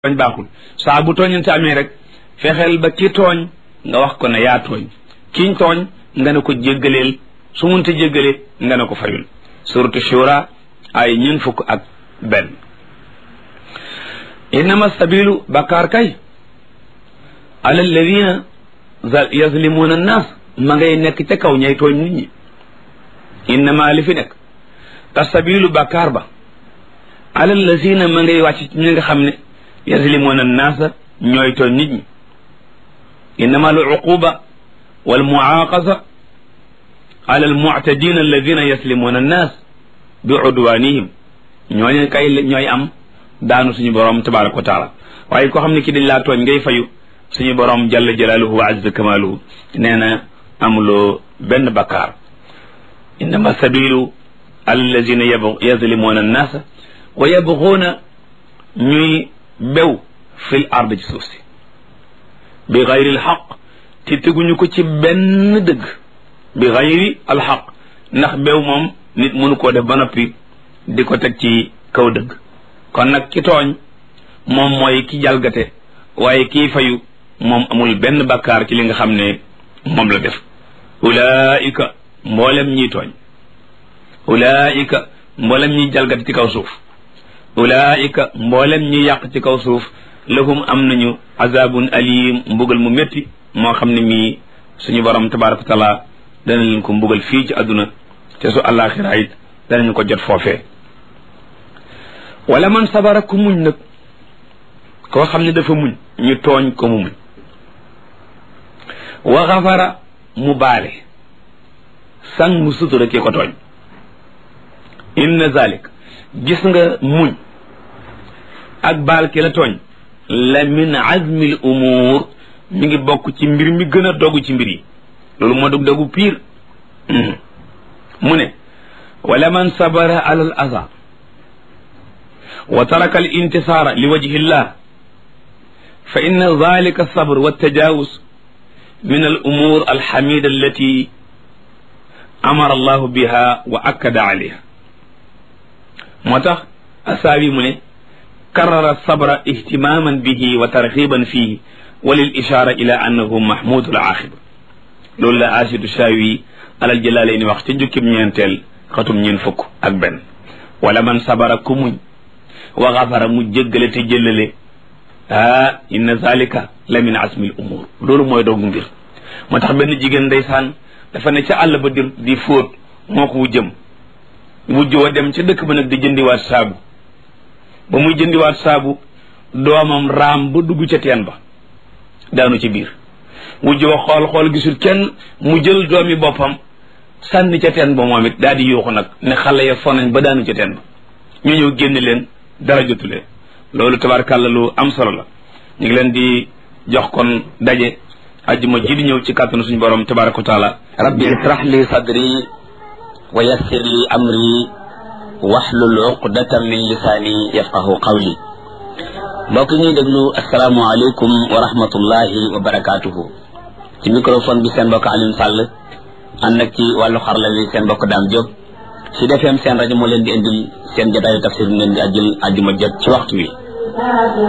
tooñ baaxul saa bu tooñante amee rek fexeel ba ki tooñ nga wax ko ne yaa tooñ kiñ tooñ nga ne ko jéggaleel su munte jéggale nga ne ko fayul suratu shura ay ñeent fukk ak benn innama sabilu bakkaar kay ala alladina yazlimuuna annaas ma ngay nekk ca kaw ñay tooñ nit ñi innama li fi nekk ta sabilu bakkaar ba ala alladina ma ngay wàcc ci ñi nga xam ne yazlimuuna annaasa ñooy tooñ nit ñi innama al uquba wal muaqasa ala al mu'tadin alladina yaslimuuna annaas bi udwanihim ñooñu kay ñooy am daanu suñu borom tabaraka wa taala waaye koo xam ne ki dañ laa tooñ ngay fayu suñu borom jalla jalaaluhu wa azza kamaaluhu nee na amuloo benn bakkaar innama sabilu ala alladina yazlimuuna annaasa wa yabguuna ñuy bew fil ard ci suuf si bi xayri alxaq te teguñu ko ci benn dëgg bi xayri alxaq ndax bew moom nit mënu koo def ba noppi di ko teg ci kaw dëgg kon nag ki tooñ moom mooy ki jalgate waaye kii fayu moom amul benn bakkaar ci li nga xam ne moom la def ulaika mboolem ñiy tooñ ulaika mboolem ñiy jalgate ci kaw suuf ulaika mboolem ñi yàq ci kaw suuf lahum am nañu azabun alim mbugal mu métti moo xam ne mii suñu borom tabaraka wa taala dana leen ko mbugal fii ci àdduna te su àllaaxira it danañu ko jot foofee wala man sabara ku muñ nag koo xam ne dafa muñ ñu tooñ ko mu muñ wa xafara mu baale sang mu sutura ki ko tooñ inna zalik gis nga muñ ak baal ki la tooñ la min azmil umuur mi ngi bokk ci mbir mi gën a dogu ci mbir yi loolu moo dog dogu piir mu ne wala man sabara ala al aza wa taraka al intisaara li wajhi llah fa inna dalika sabr wa tajawuz min al umuur al xamida allati amara allahu biha wa akkada alayha moo tax asaabi mu ne karara sabra ihtimaman bihi wa tarxiban fihi wa lil ishaara ila annahu mahmudul aaxiba loolu la asidu shaawi alal jëlaale ni wax ca njukkib ñeenteel xatum ñeen fukk ak benn wala man sabara ku muñ wa xafara mu jéggale te jëllale ah inna zalika la min asmil umur loolu mooy doogu mbir moo tax benn jigéen ndeysaan dafa ne ca àll ba di di fóot moo ko wujjëm wujj wa dem ca dëkk ba nag di jëndiwaat saabu ba muy jëndiwaat saabu doomam raam ba dugg ca teen ba daanu ci biir wujj wa xool xool gisul kenn mu jël doomi boppam sànni ca teen ba moom it daal di yuuxu nag ne xale ya fonañ ba daanu ca teen ba ñu ñëw génn leen dara jotu leen loolu tabarkàlla lu am solo la ñu ngi leen di jox kon daje ajjuma ji di ñëw ci kàttanu suñu borom tabaraka wa taala rabbi israh li sadri wa yassir li amri waxlul uqdatan min lisaani yafqahu qawli mbokk ñuy déglu asalaamualeykum wa rahmatullahi wa barakaatuhu ci microphone bi seen mbokk Alioune Sall ànd ak ci wàllu xarala wi seen mbokk Dame Diop su defeem seen rajo moo leen di indil seen jotaayu tafsir mu leen di ajjul ajjuma jot ci waxtu wi